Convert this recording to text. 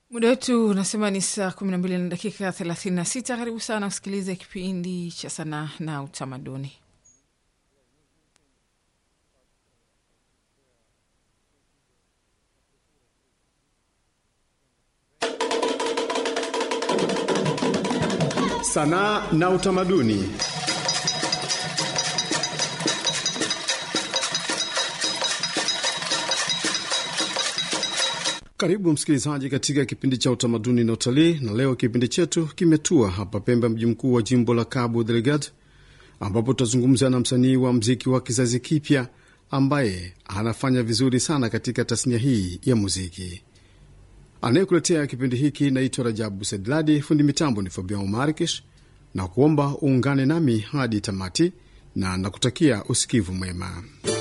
Muda wetu unasema ni saa kumi na mbili na dakika thelathini na sita. Karibu sana usikilize kipindi cha sanaa na utamaduni. Sanaa na utamaduni. Karibu msikilizaji katika kipindi cha utamaduni na utalii, na leo kipindi chetu kimetua hapa Pemba, mji mkuu wa jimbo la Cabo Delgado, ambapo tutazungumza na msanii wa mziki wa kizazi kipya ambaye anafanya vizuri sana katika tasnia hii ya muziki. Anayekuletea kipindi hiki naitwa Rajabu Sedladi, fundi mitambo ni Fabian Markish, na kuomba uungane nami hadi tamati, na nakutakia usikivu mwema.